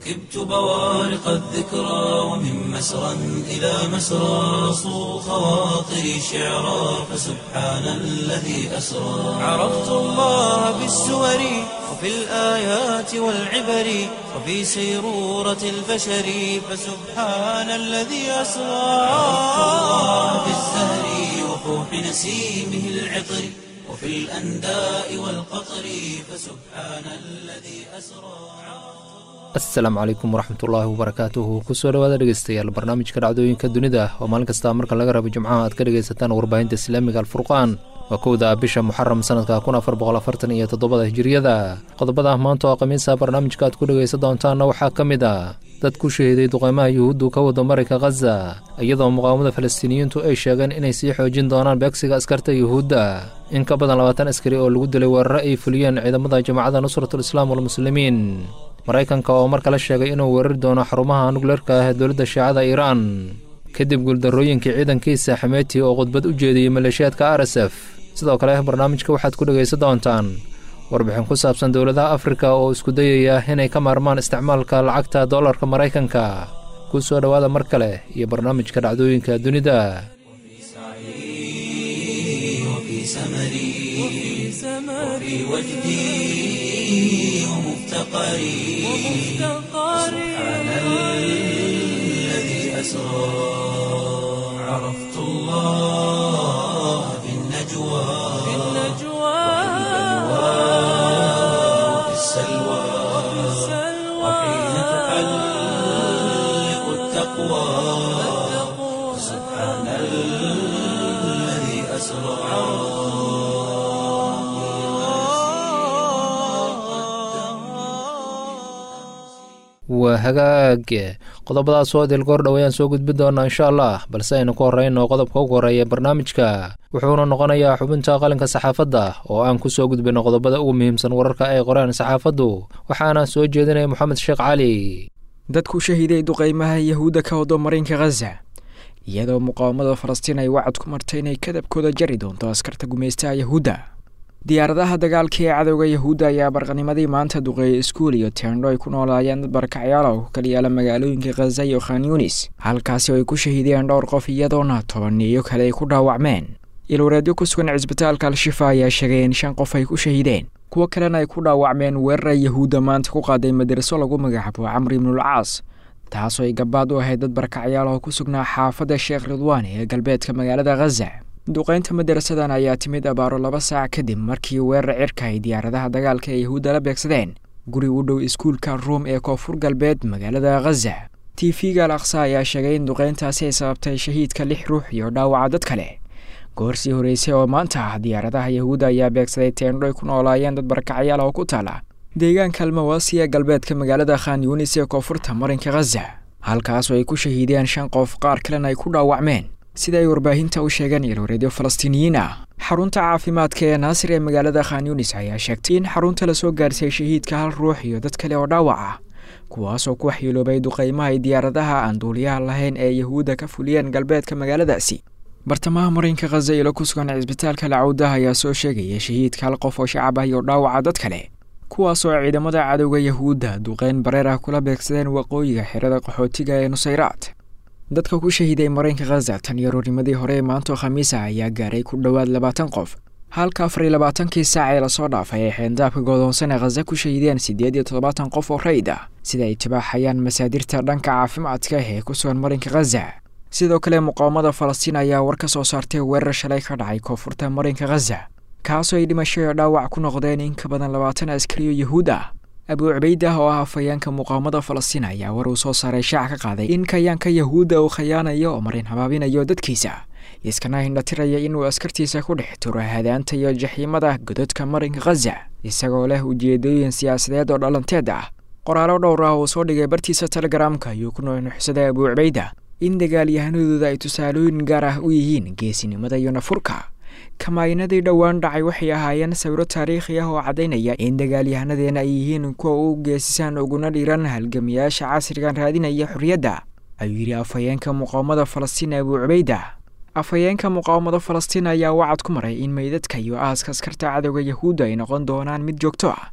ركبت بوارق الذكرى ومن مسرى إلى مسرى صو خواطري شعرا فسبحان الذي أسرى عرفت الله بالسور وفي الآيات والعبر وفي سيرورة البشر فسبحان الذي أسرى عرفت الله بالزهر وفوح نسيمه العطر وفي الأنداء والقطر فسبحان الذي أسرى asalaamu calaykum waraxmatullaahi wabarakaatuhu kusoo dhawaada dhegeystayaal barnaamijka dhacdooyinka dunida oo maalin kasta marka laga rabo jimcaha aad ka dhegaysataan warbaahinta islaamiga alfurqaan waa kowda bisha muxaram sanadka kun afar boqol afartan iyo toddobada hijiriyada qodobada maanta oo khamiisa barnaamijka aad ku dhegaysan doontaanna waxaa ka mid a dad ku shahiiday duqeymaha yuhuuddu ka wada marayka khaza iyadoo muqaawamada falastiiniyiintu ay sheegeen inay sii xoojin doonaan beegsiga askarta yuhuudda in ka badan labaatan askari oo lagu dilay weeraro ay fuliyeen ciidamada jamacadda nusratul islaam walmuslimiin maraykanka oo mar kale sheegay inuu weerari doono xarumaha nukleerka ah ee dowladda shiicada iiraan kadib guuldarrooyinkii ciidankiisa xameeti oo khudbad u jeediyey maleeshiyaadka r s f sidoo kale barnaamijka waxaad ku dhegaysan doontaan warbixin ku saabsan dowladaha afrika oo isku dayaya inay ka maarmaan isticmaalka lacagta dollarka maraykanka ku soo dhowaada mar kale iyo barnaamijka dhacdooyinka dunida وفي وجدي ومفتقري سبحان الذي أسرى عرفت الله في النجوى وفي السلوى وحين تحلق التقوى سبحان الذي أسرى waa hagaag qodobadaas oo dilgoor dhow ayaan soo gudbin doonaa insha allah balse aynu ku horrayno qodobka ugu horreeya barnaamijka wuxuuna noqonayaa xubinta qalinka saxaafadda oo aan ku soo gudbino qodobada ugu muhiimsan wararka ay qoreen saxaafaddu waxaana soo jeedinaya moxamed sheekh cali dadku shahiiday duqaymaha yahuudda ka wado marinka khaza iyadoo muqaawamada falastiin ay wacad ku martay inay kadabkooda jari doonto askarta gumaystaha yahuudda diyaaradaha dagaalka ee cadowga yahuudda ayaa barqanimadii maanta duqeeyay iskuul iyo teendho ay ku noolaayeen dad barakacyaal oo ku kala yaala magaalooyinka khaza iyo khan yunis halkaasi oo ay ku shahiideen dhowr qof iyadoona tobaniyo kale ay ku dhaawacmeen ilwareedyo ku sugan cisbitaalka al-shifa ayaa sheegay in shan qof ay ku shahiideen kuwo kalena ay ku dhaawacmeen weerara yahuudda maanta ku qaaday madraso lagu magacaabo camri ibnulcaas taasoo ay gabaad u ahayd dad barakacyaal oo ku sugnaa xaafadda sheekh ridwaan ee galbeedka magaalada khaza duqaynta madarasadan ayaa timid abaaro laba saac kadib markii weerar cirka ay diyaaradaha dagaalka ee yahuudda la beegsadeen guri u dhow iskuulka ruom ee koonfur galbeed magaalada khaza t v-ga al aqsa ayaa sheegay in duqayntaasi ay sababtay shahiidka lix ruux iyo dhaawaca dad kale goorsii horreysay oo maanta ah diyaaradaha yahuudda ayaa beegsaday teendho ay ku noolaayeen dad barakacyaal oo ku taala deegaanka almawaasi ee galbeedka magaalada khan yunis ee koonfurta marinka khaza halkaasoo ay ku shahiideen shan qof qaar kalena ay ku dhaawacmeen sida ay warbaahinta u sheegeen ilwareedyo falastiiniyiin ah xarunta caafimaadka ee naasir ee magaalada khan yunis ayaa sheegtay in xarunta lasoo gaarsiiyey shahiidka hal ruux iyo dad kale oo dhaawac ah kuwaasoo ku waxyeeloobay duqaymaha ay diyaaradaha aan duuliyaha lahayn ee yahuudda ka fuliyeen galbeedka magaaladaasi bartamaha marinka khaza ilo ku sugan cisbitaalka lacawdaha ayaa soo sheegaya shahiidka hal qof oo shacab ah iyo dhaawaca dad kale kuwaasoo ciidamada cadowga yahuudda duqeyn bareer ah kula beegsadeen waqooyiga xerada qaxootiga ee nusayraad dadka ku shahiiday marinka khaza tan iyo roornimadii hore ee maanto khamiisa ayaa gaaray ku dhowaad labaatan qof halka afar iyo labaatankii saac ee lasoo dhaafay ay xeendaabka goodoonsan ee khaza ku shahiideen siddeed iyo toddobaatan qof oo rayid ah sida ay tibaaxayaan masaadirta dhanka caafimaadka ee ku sugan marinka khaza sidoo kale muqaawamada falastiin ayaa war ka soo saartay weerar shalay ka dhacay koonfurta marinka khaza kaasoo ay dhimasho iyo dhaawac ku noqdeen in ka badan labaatan askariyo yahuud ah abuu cubaydah oo ah afhayeenka muqaawamada falastiin ayaa war uu soo saaray shaac ka qaaday in kayaanka yahuudda uu khayaanayo oo marin habaabinayo dadkiisa iskana hindhatiraya inuu askartiisa ku dhex turo hadaanta iyo jaxiimada gododka marinka khaza isagoo leh ujeedooyin siyaasadeed oo dhalanteed ah qoraalo dhowr ah uu soo dhigay bartiisa telegaraamka ayuu ku nuuxnuuxsaday abuu cubayda in dagaalyahanadooda ay tusaalooyin gaar ah u yihiin geesinimada iyo nafurka kamaayinadii dhowaan dhacay waxay ahaayeen sawiro taariikhi ah oo caddaynaya in dagaalyahanadeenna ay yihiin kuwa u geesisaan uguna dhiran halgamiyaasha casrigan raadinaya xorriyadda ayuu yidhi afhayeenka muqaawamada falastiin abuu cubayda afhayeenka muqaawamada falastiin ayaa wacad ku maray in meydadka iyo aaska askarta cadowga yahuudda ay noqon doonaan mid joogto ah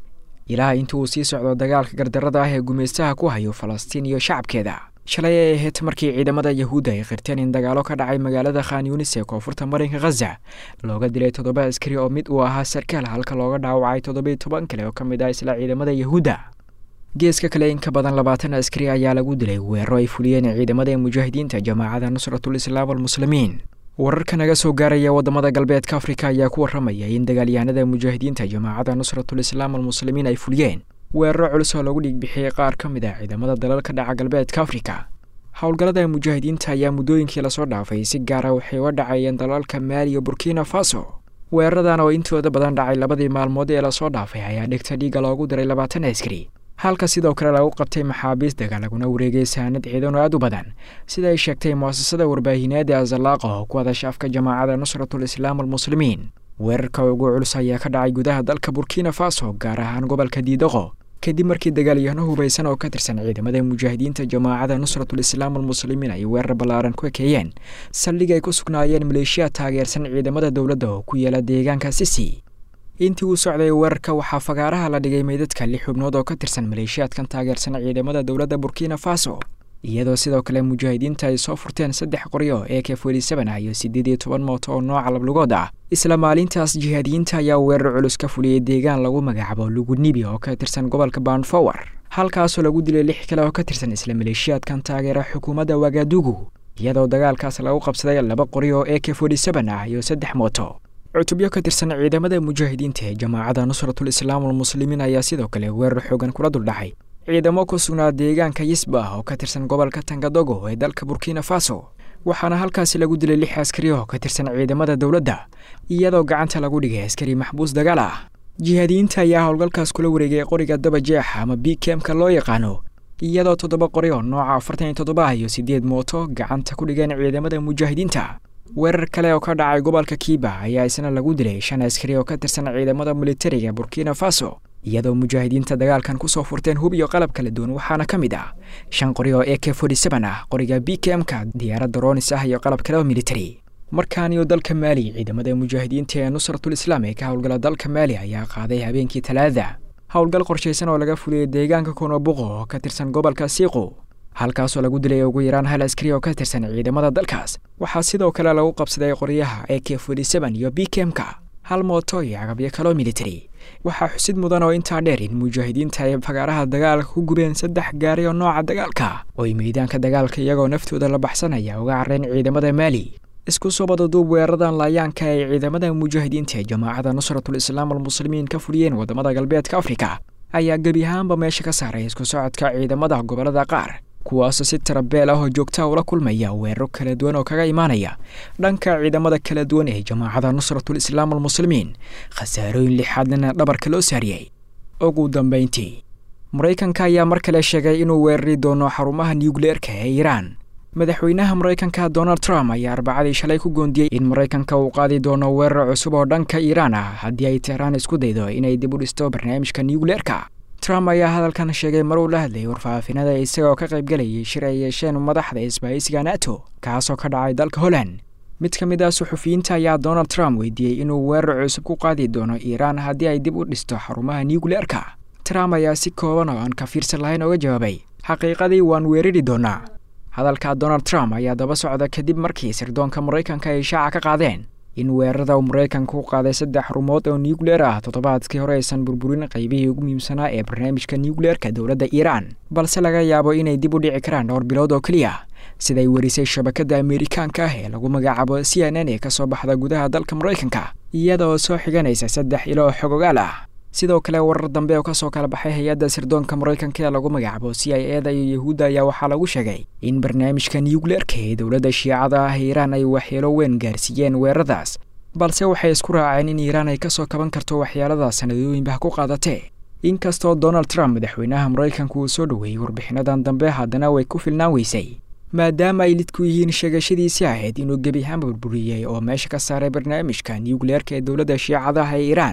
ilaa inta uu sii socdo dagaalka gardarada ah ee gumaystaha ku hayo falastiin iyo shacabkeeda shalay ay ahayd markii ciidamada yahuudda ay qirteen in dagaalo ka dhacay magaalada khan yunis ee koonfurta marinka khaza looga dilay toddoba askari oo mid uu ahaa sarkaal halka looga dhaawacay toddobiyo toban kale oo ka mid ah isla ciidamada yahuudda geeska kale in ka badan labaatan askari ayaa lagu dilay weeraro ay fuliyeen ciidamada mujaahidiinta jamaacada nusratul islaam almuslimiin wararka naga soo gaaraya wadamada galbeedka afrika ayaa ku waramaya in dagaalyahanada mujaahidiinta jamaacada nusratul islaam almuslimiin ay fuliyeen weeraro culus oo lagu dhiigbixiyey qaar ka mid ah ciidamada dalalka dhaca galbeedka afrika howlgallada mujaahidiinta ayaa muddooyinkii lasoo dhaafay si gaara waxay uga dhacayeen dalalka maali iyo burkina faso weeraradan oo intooda badan dhacay labadii maalmood ee lasoo dhaafay ayaa dhigta dhiiga loogu diray labaatan askari halka sidoo kale lagu qabtay maxaabiis dagaal laguna wareegay saanad ciidan oo aad u badan sida ay sheegtay muasasada warbaahineed ee azalaaqa oo ku hadasha afka jamaacada nusratul islaam almuslimiin weerarka ugu culus ayaa ka dhacay gudaha dalka burkina faso gaar ahaan gobolka diidaqo kadib markii dagaalyahano hubaysan oo ka tirsan ciidamada mujaahidiinta jamaacada nusratul islaam almuslimiin ay weerar ballaaran ku ekeeyeen saldhig ay ku sugnaayeen maleeshiya taageersan ciidamada dowladda oo ku yaala deegaanka sisi intii uu socday weerarka waxaa fagaaraha la dhigay meydadka lix xubnood oo ka tirsan maleeshiyaadkan taageersan ciidamada dowladda burkina faso iyadoo sidoo kale mujaahidiinta ay soo furteen saddex qoryo ee k forty ah iyo siddeed iyo toban mooto oo nooca lablugood ah isla maalintaas jihaadiyiinta ayaa weerar culus ka fuliyey deegaan lagu magacaabo lugunibi oo ka tirsan gobolka banfower halkaasoo lagu dilay lix kale oo ka tirsan isla maleeshiyaadkan taageera xukuumadda wagadugu iyadoo dagaalkaas lagu qabsaday laba qoryo ee k forty ah iyo saddex mooto cutubyo ka tirsan ciidamada mujaahidiinta ee jamaacada nusratul islaam almuslimiin ayaa sidoo kale weerar xoogan kula duldhacay ciidamo ku sugnaa deegaanka yisba oo ka tirsan gobolka tangadogo ee dalka burkina faso waxaana halkaasi lagu dilay lix askari oo ka tirsan ciidamada dowladda iyadoo gacanta lagu dhigay askari maxbuus dagaal ah jihaadiyiinta ayaa howlgalkaas kula wareegay qoriga daba jeex ama bikemka loo yaqaano iyadoo toddoba qori oo nooca afartan iyo toddoba iyo siddeed mooto gacanta ku dhigeen ciidamada mujaahidiinta weerar kale oo ka dhacay gobolka kiiba ayaa isna lagu dilay shan askari oo ka tirsan ciidamada militariga burkina faso iyadoo mujaahidiinta dagaalkan kusoo furteen hub iyo qalab kala duwan waxaana ka mid ah shan qori oo e k forty seven ah qoriga b k m-ka diyaaradda ronis ah iyo qalab kale oo military markaaniyo dalka maali ciidamada mujaahidiinta ee nusratul islaam ee ka howlgala dalka maali ayaa qaaday habeenkii talaada howlgal qorshaysan oo laga fuliyey deegaanka konobuqo oo ka tirsan gobolka siiqu halkaasoo lagu dilay ugu yaraan hal askari oo ka tirsan ciidamada dalkaas waxaa sidoo kale lagu qabsaday qoryaha e k forty seven iyo b k m-ka hal mooto iyo agabyo kaloo military waxaa xusid mudan oo intaa dheer in mujaahidiinta ay fagaaraha dagaalka ku gubeen saddex gaari oo nooca dagaalka oo ay meydaanka dagaalka iyagoo naftooda la baxsanaya uga carreen ciidamada maali isku soo badaduub weeraradan laayaanka ay ciidamada mujaahidiinta ee jamaacada nusratul islaam almuslimiin ka fuliyeen wadamada galbeedka afrika ayaa gebi ahaanba meesha ka saaray isku socodka ciidamada gobolada qaar kuwaasoo si tarabeel ah oo joogtaa ula kulmaya weeraro kala duwan oo kaga imaanaya dhanka ciidamada kala duwan ee jamaacada nusratul islaam almuslimiin khasaarooyin lixaadnina dhabarka loo saariyey ugu dambayntii maraykanka ayaa mar kale sheegay inuu weerari doono xarumaha nucleerka ee iiraan madaxweynaha maraykanka donald trump ayaa arbacadii shalay ku goondiyey in maraykanka uu qaadi doono weerar cusub oo dhanka iiraan ah haddii ay tehraan isku daydo inay dib u dhisto barnaamijka nucleerka trump ayaa hadalkan sheegay mar uu la hadlayay warfaafinada isagoo ka qaybgalayay shir ay yeesheen madaxda isbaahisiga nato kaasoo ka dhacay dalka holland mid ka mid ah suxufiyiinta ayaa donald trump weydiiyey inuu weerar cusub ku qaadi doono iiraan haddii ay dib u dhisto xarumaha nucleerka trump ayaa si kooban oo aan ka fiirsan lahayn oga jawaabay xaqiiqadii waan weerari doonaa hadalka donald trump ayaa daba socda kadib markii sirdoonka maraykanka ay shaaca ka qaadeen in weerarada uu maraykanka u qaaday saddex xarumood oo nucleer ah toddobaadkii hore aysan burburin qaybihii ugu muhiimsanaa ee barnaamijka nucleerka dowladda iiraan balse laga yaabo inay dib u dhici karaan dhowr bilood oo keliya siday werisay shabakadda ameerikaanka ah ee lagu magacaabo c n n ee kasoo baxda gudaha dalka maraykanka iyada oo soo xiganaysa saddex ilo oo xogogaal ah sidoo kale warar dambe oo kasoo kala baxay hay-adda sirdoonka maraykanka ee lagu magacaabo c i eda iyo yahuudda ayaa waxaa lagu sheegay in barnaamijka nucleerka ee dowladda shiicada ah iiraan ay waxyeelo weyn gaarsiiyeen weeraradaas balse waxay isku raaceen in iiraan ay kasoo kaban karto waxyeeladaas sanadooyinbah ku qaadatee inkastoo donald trump madaxweynaha maraykanka uu soo dhoweeyey warbixinadan dambe haddana way ku filnaan weysay maadaama ay lidku yihiin sheegashadiisii ahayd inuu gebi ahaan burburiyey oo meesha ka saaray barnaamijka nucleerka ee dowladda shiicadaha ee iiraan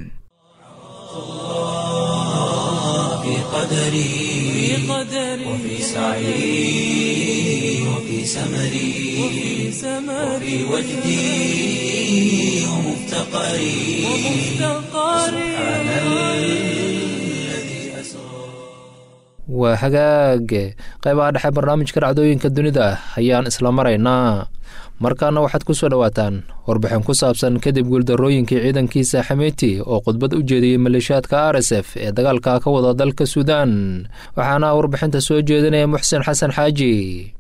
في قدري وفي سعي وفي سمري وفي وجدي ومفتقري سبحان الذي waa hagaage qaybaha dhexe barnaamijka dhacdooyinka dunida ayaan isla maraynaa markaana waxaad ku soo dhowaataan warbixin ku saabsan kadib guuldarrooyinkii ciidankiisa xameyti oo khudbad u jeediyey maleeshiyaadka r s f ee dagaalka ka wada dalka suudaan waxaana warbixinta soo jeedinaya muxsen xasan xaaji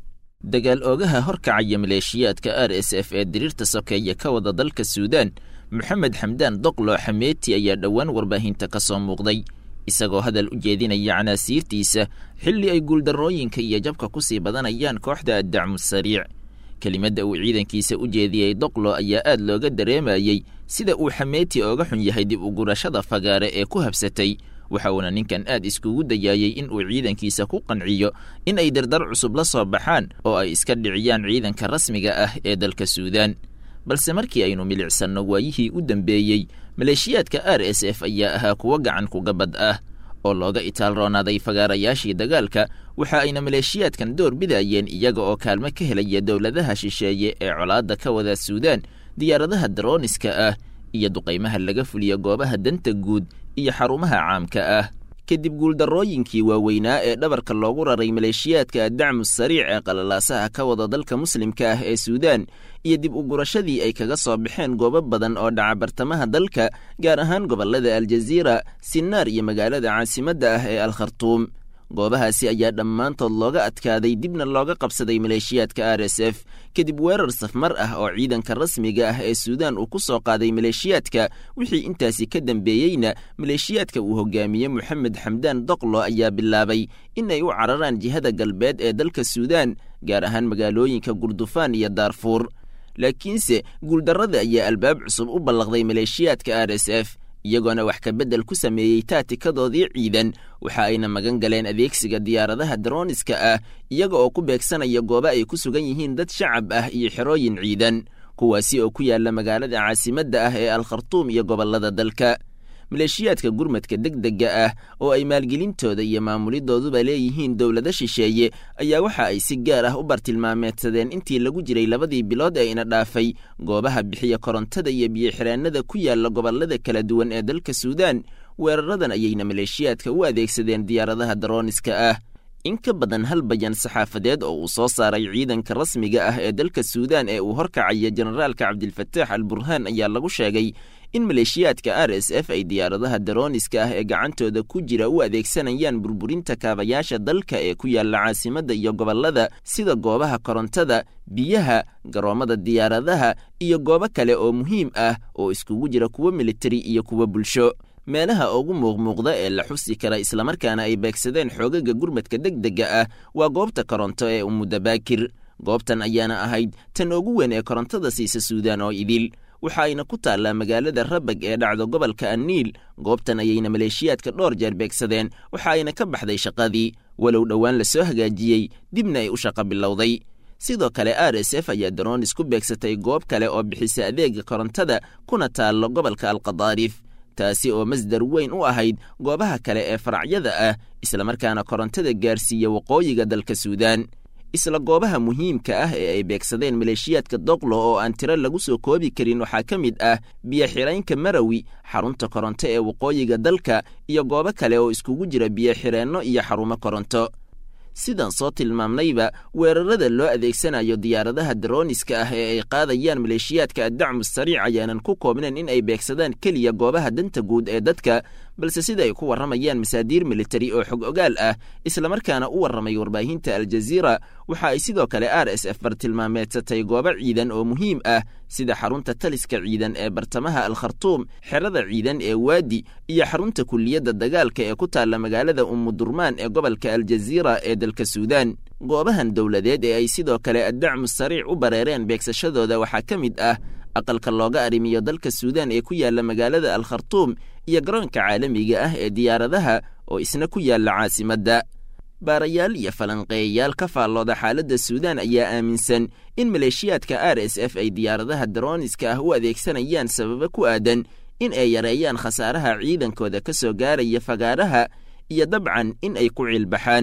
dagaal oogaha horkacaya maleeshiyaadka r s f ee diriirta sokeeye ka wada dalka suudaan moxamed xamdaan doqlo xameeti ayaa dhowaan warbaahinta ka soo muuqday isagoo hadal u jeedinaya canaasiirtiisa xilli ay guuldarrooyinka iyo jabka ku sii badanayaan kooxda addacmu sariic kelimadda uu ciidankiisa u jeediyey doqlo ayaa aad looga dareemayey sida uu xameeti ooga xun yahay dib u gurashada fagaare ee ku habsatay waxa uuna ninkan aad iskugu dayaayey in uu ciidankiisa ku qanciyo in ay dardar cusub la soo baxaan oo ay iska dhiciyaan ciidanka rasmiga ah ee dalka suudaan balse markii aynu milicsanno waayihii u dambeeyey maleeshiyaadka r s f ayaa ahaa kuwo gacan kugabad ah oo looga itaal roonaaday fagaarayaashii dagaalka waxa ayna maleeshiyaadkan door bidayeen iyaga oo kaalmo ka helaya dowladaha shisheeye ee colaadda ka wada suudaan diyaaradaha darooniska ah iyo duqaymaha laga fuliya goobaha danta guud iyo xarumaha caamka ah kadib guuldarrooyinkii waaweynaa ee dhabarka loogu raray maleeshiyaadka addacmu sariic ee qalalaasaha ka wada dalka muslimka ah ee suudaan iyo dib u gurashadii ay kaga soo baxeen goobo badan oo dhaca bartamaha dalka gaar ahaan gobollada aljaziira sinaar iyo magaalada caasimadda ah ee al khartuum goobahaasi ayaa dhammaantood looga adkaaday dibna looga qabsaday maleeshiyaadka r s f kadib weerar safmar ah oo ciidanka rasmiga ah ee suudaan uu ku soo qaaday maleeshiyaadka wixii intaasi ka dambeeyeyna maleeshiyaadka uu hogaamiye moxamed xamdaan doqlo ayaa bilaabay in ay u cararaan jihada galbeed ee dalka suudaan gaar ahaan magaalooyinka gurdufaan iyo daarfuur laakiinse guuldarrada ayaa albaab cusub u ballaqday maleeshiyaadka r s f iyagoona wax ka beddel ku sameeyey taatikadoodii ciidan waxa ayna magan galeen adeegsiga diyaaradaha darooniska ah iyaga oo ku beegsanaya goobo ay ku sugan yihiin dad shacab ah iyo xerooyin ciidan kuwaasi oo ku yaalla magaalada caasimadda ah ee al khartuum iyo gobollada dalka maleeshiyaadka gurmadka degdega ah oo ay maalgelintooda iyo maamulidooduba leeyihiin dowlado shisheeye ayaa waxa ay si gaar ah u bartilmaameedsadeen intii lagu jiray labadii bilood ee ina dhaafay goobaha bixiya korontada iyo biyoxiraanada ku yaalla gobollada kala duwan ee dalka suudaan weeraradan ayayna maleeshiyaadka u adeegsadeen diyaaradaha darooniska ah in ka badan hal bayan saxaafadeed oo uu soo saaray ciidanka rasmiga ah ee dalka suudaan ee uu horkacaya generaalka cabdilfataax al burhaan ayaa lagu sheegay in maleeshiyaadka r s f ay diyaaradaha darooniska ah ee gacantooda ku jira u adeegsanayaan burburinta kaabayaasha dalka ee ku yaalla caasimadda iyo gobollada sida goobaha korontada biyaha garoommada diyaaradaha iyo goobo kale oo muhiim ah oo iskugu jira kuwo militari iyo kuwo bulsho meelaha ugu muuqmuuqda ee la xusi kara islamarkaana ay beegsadeen xoogaga gurmadka degdega ah waa goobta koronto ee umudabaakir goobtan ayaana ahayd tan ugu weyn ee korontada siisa suudaan oo idil waxa ayna ku taallaa magaalada rabag ee dhacdo gobolka anniil goobtan ayayna maleeshiyaadka dhowr jeer beegsadeen waxa ayna ka baxday shaqadii walow dhowaan la soo hagaajiyey dibna ay u shaqo bilowday sidoo kale r s f ayaa daroonis ku beegsatay goob kale oo bixisa adeega korontada kuna taallo gobolka alqadaarif taasi oo masdar weyn u ahayd goobaha kale ee faracyada ah islamarkaana korontada gaarsiiya waqooyiga dalka suudaan isla goobaha muhiimka ah ee ay beegsadeen maleeshiyaadka doqlo oo aan tiro lagu soo koobi karin waxaa ka mid ah biyo-xiraynka marawi xarunta koronto ee waqooyiga dalka iyo goobo kale oo iskugu jira biyo-xireenno iyo xarumo koronto sidaan soo tilmaamnayba weerarada loo adeegsanayo diyaaradaha darooniska ah ee ay qaadayaan maleeshiyaadka addacmu sariic ayaanan ku koobnayn in ay beegsadaan keliya goobaha danta guud ee dadka balse sida ay ku warramayaan masaadiir militari oo xog ogaal ah islamarkaana u warramay warbaahinta aljaziira waxa ay sidoo kale r s f bartilmaameedsatay goobo ciidan oo muhiim ah sida xarunta taliska ciidan ee bartamaha al khartuum xerada ciidan ee waadi iyo xarunta kuliyadda dagaalka ee ku taalla magaalada umudurmaan ee gobolka aljaziira ee dalka suudaan goobahan dowladeed ee ay sidoo kale addacmu sariic u bareereen beegsashadooda waxaa ka mid ah aqalka looga arrimiyo dalka suudaan ee ku yaalla magaalada al khartuum iyo garoonka caalamiga ah ee diyaaradaha oo isna ku yaalla caasimadda baarayaal iyo falanqeeyayaal ka faallooda xaaladda suudaan ayaa aaminsan in maleeshiyaadka r s f ay diyaaradaha darooniska ah u adeegsanayaan sababo ku aadan in ay yareeyaan khasaaraha ciidankooda ka soo gaaraya fagaaraha iyo dabcan in ay ku ciilbaxaan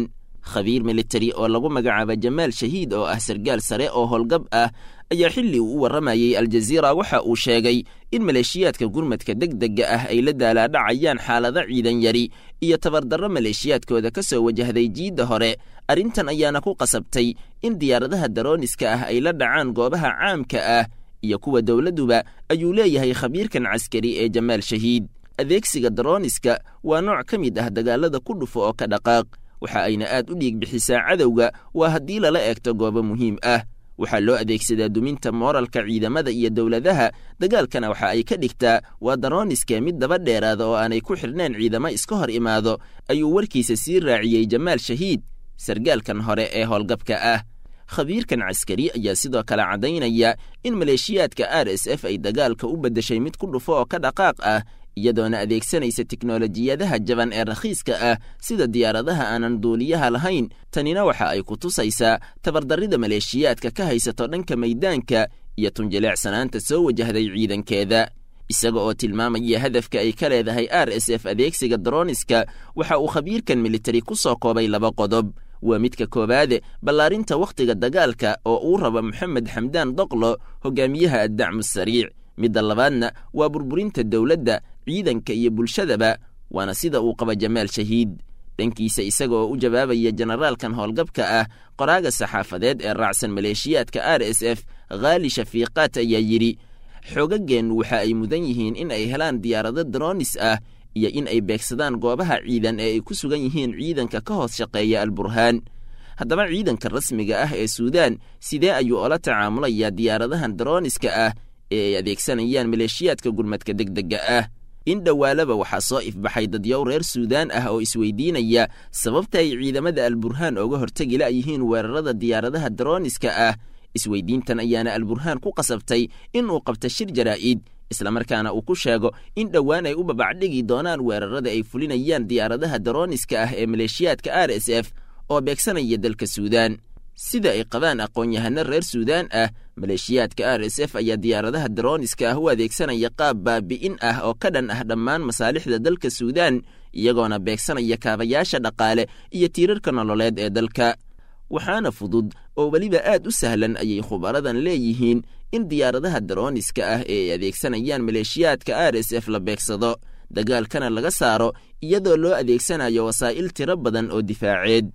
khabiir militari oo lagu magacaaba jamaal shahiid oo ah sargaal sare oo howlgab ah ayaa xilli uu u warramayey aljaziira waxa uu sheegay in maleeshiyaadka gurmadka degdega ah ay la daalaadhacayaan xaalado ciidan yari iyo tabardarro maleeshiyaadkooda ka soo wajahday jiidda hore arrintan ayaana ku qasabtay in diyaaradaha darooniska ah ay la dhacaan goobaha caamka ah iyo kuwa dowladduba ayuu leeyahay khabiirkan caskari ee jamaal shahiid adeegsiga darooniska waa nooc ka mid ah dagaalada ku dhufo oo ka dhaqaaq waxa ayna aad u dhiig bixisaa cadowga waa haddii lala eegto goobo muhiim ah waxaa loo adeegsadaa duminta mooralka ciidamada iyo dowladaha dagaalkana waxa ay ka dhigtaa waa darooniska mid daba dheeraada oo aanay ku xidhneen ciidamo iska hor imaado ayuu warkiisa sii raaciyey jamaal shahiid sargaalkan hore ee howlgabka ah khabiirkan caskari ayaa sidoo kale caddaynaya in maleeshiyaadka r s f ay dagaalka u beddeshay mid ku dhufo oo ka dhaqaaq ah iyadoona adeegsanaysa tiknolojiyadaha jaban ee rakhiiska ah sida diyaaradaha aanan duuliyaha lahayn tanina waxa ay ku tusaysaa tabardarrida maleeshiyaadka ka haysato dhanka maydaanka iyo tunjileecsanaanta soo wajahday ciidankeeda isaga oo tilmaamaya hadafka ay ka leedahay r s f adeegsiga daroniska waxa uu khabiirkan militari ku soo koobay laba qodob waa midka koowaade ballaarinta wakhtiga dagaalka oo uu raba moxamed xamdaan doqlo hogaamiyaha addacmu sariic midda labaadna waa burburinta dowladda ciidanka iyo bulshadaba waana sida uu qaba jamaal shahiid dhankiisa isaga oo u jawaabaya jenaraalkan howlgabka ah qoraaga saxaafadeed ee raacsan maleeshiyaadka r s f khaali shafiiqaat ayaa yidhi xoogageennu waxa ay mudan yihiin in ay helaan diyaarado daroonis ah iyo in ay beegsadaan goobaha ciidan ee ay ku sugan yihiin ciidanka ka hoos shaqeeya alburhaan haddaba ciidanka rasmiga ah ee suudaan sidee ayuu ola tacaamulayaa diyaaradahan darooniska ah ee ay adeegsanayaan maleeshiyaadka gurmadka degdega ah in dhowaalaba waxaa soo ifbaxay dadyow reer suudaan ah oo isweydiinaya sababta ay ciidamada alburhaan ooga hortegi la'yihiin weerarada diyaaradaha darooniska ah isweydiintan ayaana alburhaan ku qasabtay in uu qabta shir jaraa'id islamarkaana uu ku sheego in dhowaan ay u babacdhigi doonaan weerarada ay fulinayaan diyaaradaha darooniska ah ee maleeshiyaadka r s f oo beegsanaya dalka suudaan sida ay qabaan aqoon-yahano reer suudaan ah maleeshiyaadka r s f ayaa diyaaradaha darooniska ah u adeegsanaya qaab baabi'in ah oo ka dhan ah dhammaan masaalixda dalka suudaan iyagoona beegsanaya kaabayaasha dhaqaale iyo tiirarka nololeed ee dalka waxaana fudud oo weliba aad u sahlan ayay khubaradan leeyihiin in diyaaradaha darooniska ah ee ay adeegsanayaan maleeshiyaadka r s f la beegsado dagaalkana laga saaro iyadoo loo adeegsanayo wasaa'il tiro badan oo difaaceed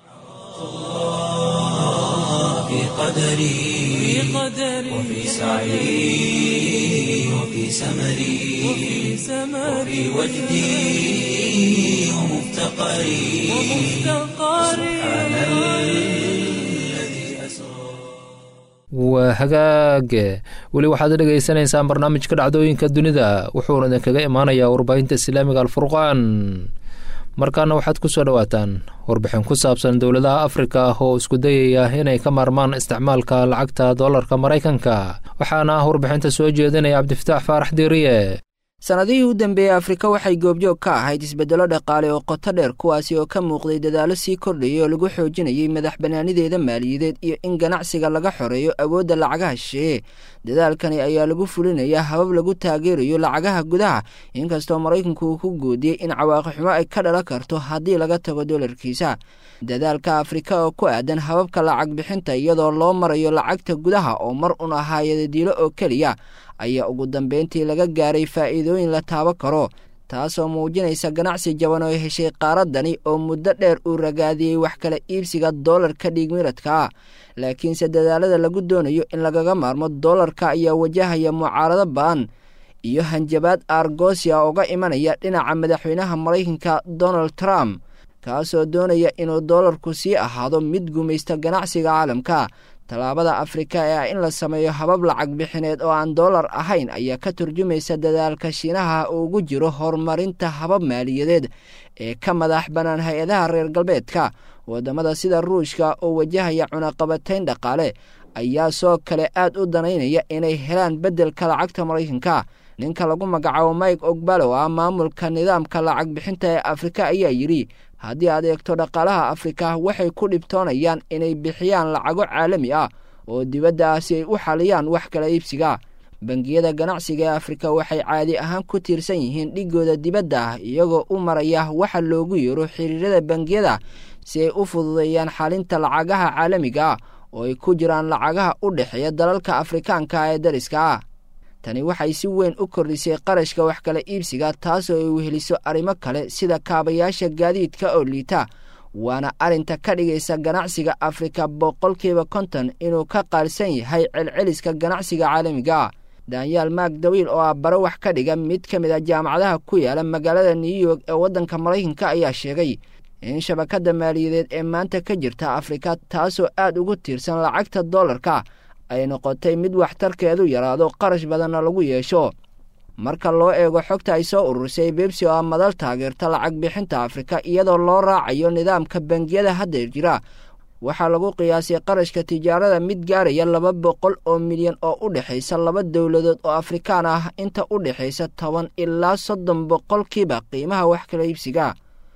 في قدري وفي سعي وفي سمري وفي وجدي ومفتقري سبحان الذي أسرى waa hagaage weli waxaad dhegaysanaysaan barnaamijka dhacdooyinka dunida wuxuuna idinkaga imaanayaa warbaahinta islaamiga alfurqaan markaana waxaad ku soo dhowaataan warbixin ku saabsan dowladaha afrika ah oo isku dayaya inay ka maarmaan isticmaalka lacagta doolarka maraykanka waxaana ah warbixinta soo jeedinaya cabdifataax faarax diiriye sannadihii u dambeeyey afrika waxay goobjoog ka ahayd isbeddello dhaqaale oo qoto dheer kuwaasi oo ka muuqday dadaallo sii kordhayay oo lagu xoojinayay madax bannaanideeda maaliyadeed iyo in ganacsiga laga xoreeyo awoodda lacagaha shisheeye dadaalkani ayaa lagu fulinayaa habab lagu taageerayo lacagaha gudaha inkastoo maraykanku uu ku goodiyey in cawaaqi xumo ay ka dhalan karto haddii laga tago dolarkiisa dadaalka afrika oo ku aadan hababka lacag bixinta iyadoo loo marayo lacagta gudaha oo mar un ahaayada diilo oo keliya ayaa ugu dambeyntii laga gaaray faa'iidooyin la taabo karo taasoo muujinaysa ganacsi jaban oo heshay qaaradani oo muddo dheer uu ragaadiyey wax kala iibsiga doolarka dhiigmiradka laakiinse dadaalada lagu doonayo in lagaga maarmo doolarka ayaa wajahaya mucaarado ba'an iyo hanjabaad argosia uga imanaya dhinaca madaxweynaha maraykanka donald trump kaasoo doonaya inuu doolarku sii ahaado mid gumaysta ganacsiga caalamka tallaabada afrika ee ah in la sameeyo habab lacag bixineed oo aan doolar ahayn ayaa ka turjumaysa dadaalka shiinaha uu ugu jiro horumarinta habab maaliyadeed ee ka madax bannaan hay-adaha reer galbeedka waddamada sida ruushka oo wajahaya cunaqabatayn dhaqaale ayaa soo kale aad u danaynaya inay helaan beddelka lacagta maraykanka ninka lagu magacaabo mike ogbalo ah maamulka nidaamka lacag bixinta ee afrika ayaa yidhi haddii aad eegto dhaqaalaha afrika waxay ku dhibtoonayaan inay bixiyaan lacago caalami ah oo dibadda ah si ay u xaliyaan wax kala iibsiga bangiyada ganacsiga ee afrika waxay caadi ahaan ku tiirsan yihiin dhigooda dibadda ah iyagoo u maraya waxa loogu yeero xiriirada bangiyada si ay u fududeeyaan xalinta lacagaha caalamiga ah oo ay ku jiraan lacagaha u dhexeeya dalalka afrikaanka ee dariska ah tani waxay si weyn u kordhisay qarashka wax kala iibsiga taasoo ay weheliso arrimo kale sida kaabayaasha gaadiidka oo liita waana arrinta ka dhigaysa ganacsiga afrika boqolkiiba konton inuu ka qaalsan yahay celceliska ganacsiga caalamiga ah danyaal maag dawiil oo ah baro wax ka dhiga mid ka mid a jaamacadaha ku yaala magaalada new york ee waddanka maraykanka ayaa sheegay in shabakadda maaliyadeed ee maanta ka jirta afrika taasoo aad ugu tiirsan lacagta dollarka ay noqotay mid waxtarkeedu yaraado qarash badanna lagu yeesho marka loo eego xogta ay soo ururisay bebsi oo ah madal taageerta lacag bixinta afrika iyadoo loo raacayo nidaamka bangiyada hadda jira waxaa lagu qiyaasay qarashka tijaarada mid gaaraya laba boqol oo milyan oo u dhexaysa laba dowladood oo afrikaan ah inta u dhexaysa toban ilaa soddon boqolkiiba qiimaha wax kala iibsiga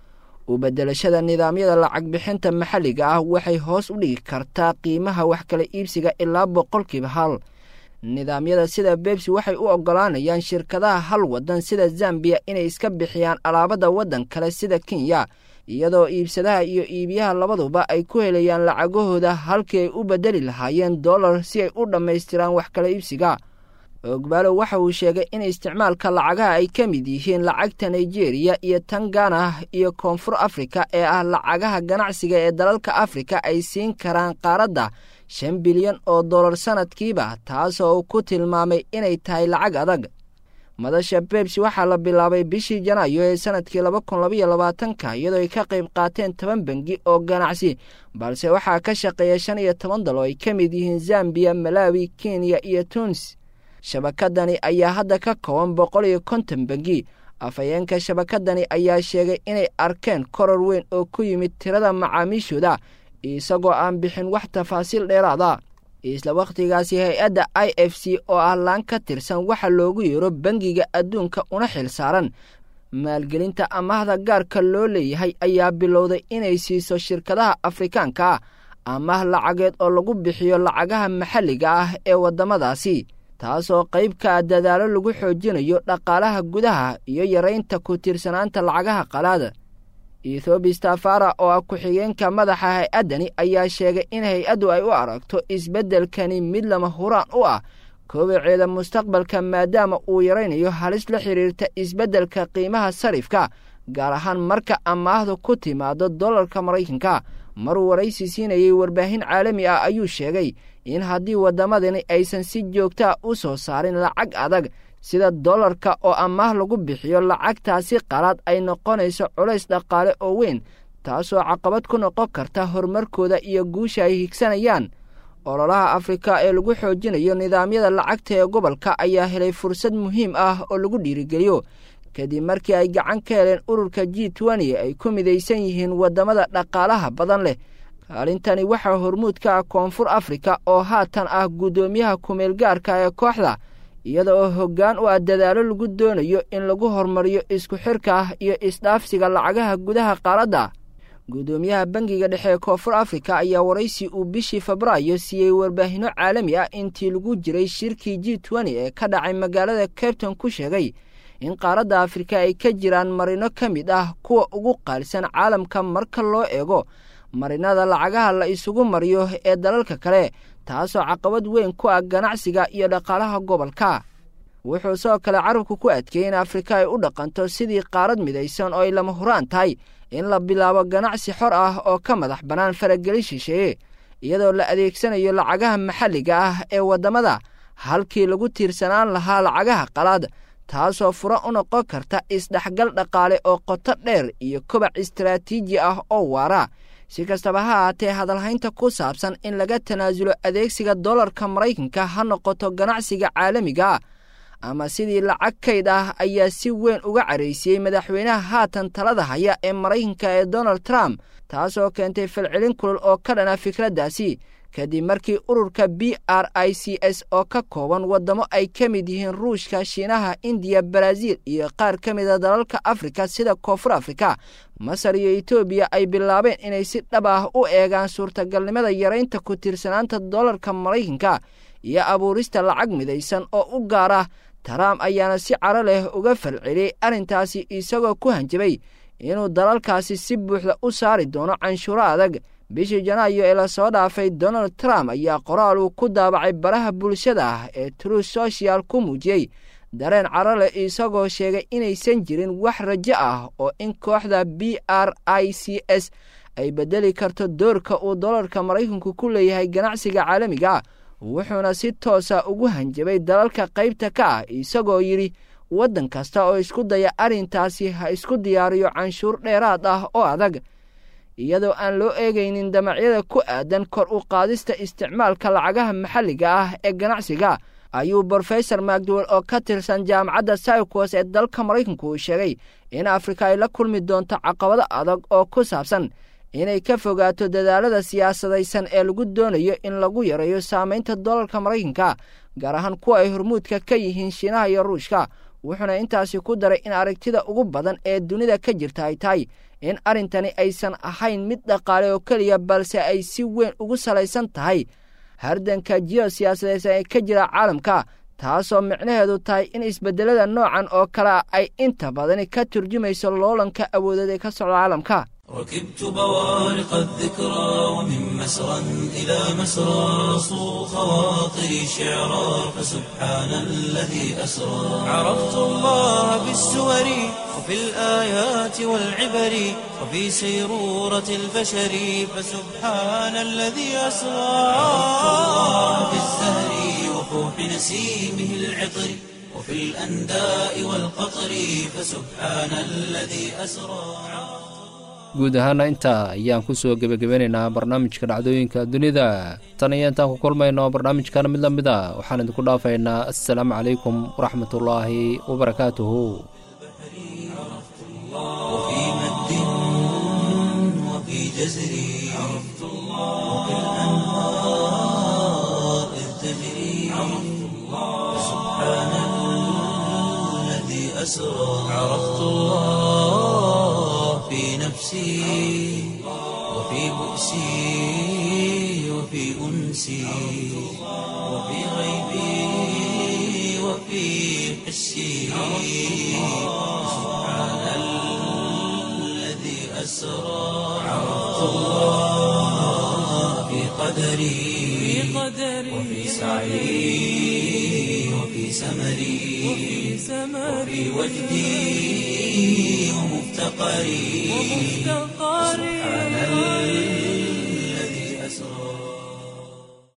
u beddelashada nidaamyada lacag bixinta maxalliga ah waxay hoos u dhigi kartaa qiimaha wax kala iibsiga ilaa boqolkiiba hal nidaamyada sida bebsi waxay u oggolaanayaan shirkadaha hal waddan sida zambiya inay iska bixiyaan alaabada waddan kale sida kenya iyadoo iibsadaha iyo iibiyaha labaduba ay ku helayaan lacagahooda halkii ay u beddeli lahaayeen dollar si ay u dhammaystiraan wax kala iibsiga ogbaalo waxa uu sheegay in isticmaalka lacagaha ay ka mid yihiin lacagta nigeriya iyo tan gana iyo koonfur afrika ee ah lacagaha ganacsiga ee dalalka afrika ay siin karaan qaaradda shan bilyan oo dollar sannadkiiba taasoo uu ku tilmaamay inay tahay lacag adag madasha bebsi waxaa la bilaabay bishii janaayo ee sanadkii laba kun labaiyo labaatanka iyadoo ay ka qayb qaateen toban bangi oo ganacsi balse waxaa ka shaqeeya shan iyo toban dal oo ay ka mid yihiin zambiya malawi kenya iyo tunis shabakadani ayaa hadda ka kooban boqol iyo konton bangi afhayeenka shabakadani ayaa sheegay inay arkeen koror weyn oo ku yimid tirada macaamiishooda isagoo aan bixin wax tafaasiil dheeraada isla wakhtigaasi hay-adda i f c oo ah laan ka tirsan waxa loogu yeero bangiga adduunka una xil saaran maalgelinta amahda gaarka loo leeyahay ayaa bilowday inay siiso shirkadaha afrikaanka ah amah lacageed oo lagu bixiyo lacagaha maxalliga ah ee waddamadaasi taasoo qayb ka ah dadaalo lagu xoojinayo dhaqaalaha gudaha iyo yaraynta ku tiirsanaanta lacagaha qalaada ethoobi stafara oo ah ku-xigeenka madaxa hay-addani ayaa sheegay in hay-addu ay u aragto isbeddelkani mid lama huraan u ah koobaceeda mustaqbalka maadaama uu yaraynayo halis la xidhiirta isbeddelka qiimaha sarifka gaar ahaan marka amaahdu ku timaado dollarka maraykanka maruu waraysi siinayay warbaahin caalami ah ayuu sheegay in haddii waddamadani aysan si joogtaa u soo saarin lacag adag sida dollarka oo amaah lagu bixiyo lacagtaasi qalaad ay noqonayso culays dhaqaale oo weyn taasoo caqabad ku noqon karta horumarkooda iyo guusha ay higsanayaan ololaha afrika ee lagu xoojinayo nidaamyada lacagta ee gobolka ayaa helay fursad muhiim ah oo lagu dhiirigeliyo kadib markii ay gacan ka heleen ururka g twenty ay ku midaysan yihiin waddamada dhaqaalaha badan leh kaalintani waxaa hormuud ka ah koonfur afrika oo haatan ah guddoomiyaha kumeelgaarka ee kooxda iyada oo hoggaan u ah dadaalo lagu doonayo in lagu horumariyo isku xirka ah iyo isdhaafsiga lacagaha gudaha qaaradda guddoomiyaha bangiga dhexe ee koonfur afrika ayaa waraysi uu bishii febraayo siiyey warbaahinno caalami ah intii lagu jiray shirkii g twenty ee ka dhacay magaalada cabton ku sheegay in qaaradda afrika ay ka jiraan marino ka mid ah kuwa ugu qaalsan caalamka marka loo eego marinada lacagaha la isugu mariyo ee dalalka kale taasoo caqabad weyn ku ah ganacsiga iyo dhaqaalaha gobolka wuxuu sidoo kale carabku ku adkeeyey in afrika ay u dhaqanto sidii qaarad midaysan oo ay lama huraan tahay in la bilaabo ganacsi xor ah oo ka madax bannaan farageli shisheeye iyadoo la adeegsanayo lacagaha maxalliga ah ee waddamada halkii lagu tiirsanaan lahaa lacagaha qalaad taasoo furo u noqon karta isdhexgal dhaqaale oo qoto dheer iyo kobac istaraatiiji ah oo waara si kastaba ha ahaatee hadalhaynta ku saabsan in laga tanaasulo adeegsiga dollarka maraykanka ha noqoto ganacsiga caalamiga ama sidii lacag kayd ah ayaa si weyn uga caraysiyey madaxweynaha haatan talada haya ee maraykanka ee donald trump taasoo keentay falcelin kulul oo ka dhana fikraddaasi kadib markii ururka b r i c s oo ka kooban waddamo ay ka mid yihiin ruushka shiinaha indiya baraaziil iyo qaar ka mida dalalka afrika sida koonfur afrika masar iyo etoobiya ay bilaabeen inay si dhab ah u eegaan suurtagalnimada yaraynta ku tiirsanaanta dollarka maraykanka iyo abuurista lacag midaysan oo u gaar ah trump ayaana si caro leh uga falceliyey arrintaasi isagoo ku hanjabay inuu dalalkaasi si buuxda u saari doono canshuuro adag bishii janaayo ee lasoo dhaafay donald trump ayaa qoraal uu ku daabacay baraha bulshada ah ee true social ku muujiyey dareen caro leh isagoo sheegay inaysan jirin wax rajo ah oo in kooxda b r i c s ay bedeli karto doorka uu dolarka maraykanku ku leeyahay ganacsiga caalamiga wuxuuna si toosa ugu hanjabay dalalka qaybta ka ah isagoo yidhi waddan kasta oo isku daya arrintaasi ha isku diyaariyo canshuur dheeraad ah oo adag iyadoo aan loo eegaynin damacyada ku aadan kor u qaadista isticmaalka lacagaha maxalliga ah ee ganacsiga ayuu brofesor macdwell oo ka tirsan jaamacadda sycos ee dalka maraykanku uu sheegay in afrika ay la kulmi doonto caqabado adag oo ku saabsan inay ka fogaato dadaalada siyaasadaysan ee lagu doonayo in lagu yareeyo saamaynta dolarka maraykanka gaar ahaan kuwa ay hormuudka ka yihiin shiinaha iyo ruushka wuxuuna intaasi ku daray in aragtida ugu badan ee dunida ka jirta ay tahay in arrintani aysan ahayn mid dhaqaale oo keliya balse ay si weyn ugu salaysan tahay hardanka jiyosiyaasadeedsan ee ka jira caalamka taasoo micnaheedu tahay in isbeddelada noocan oo kalea ay inta badani ka turjumayso loolanka awoodeed ee ka socda caalamka ركبت بوارق الذكرى ومن مسرى إلى مسرى صو خواطري شعرا فسبحان الذي أسرى عرفت الله بالسور وفي الآيات والعبر وفي سيرورة البشر فسبحان الذي أسرى عرفت الله بالزهر وفوح نسيمه العطر وفي الأنداء والقطر فسبحان الذي أسرى guud ahaana intaa ayaan ku soo gebagabeynaynaa barnaamijka dhacdooyinka dunida tan iyo intaan ku kulmayno barnaamijkan mid la mid a waxaan idinku dhaafaynaa assalaamu calaykum waraxmatullaahi wabarakaatuhu في نفسي وفي بؤسي وفي أنسي وفي غيبي وفي حسي سبحان الذي أسرى عرفت الله في قدري وفي سعي وفي سمري وفي وجدي ومفتقري سبحان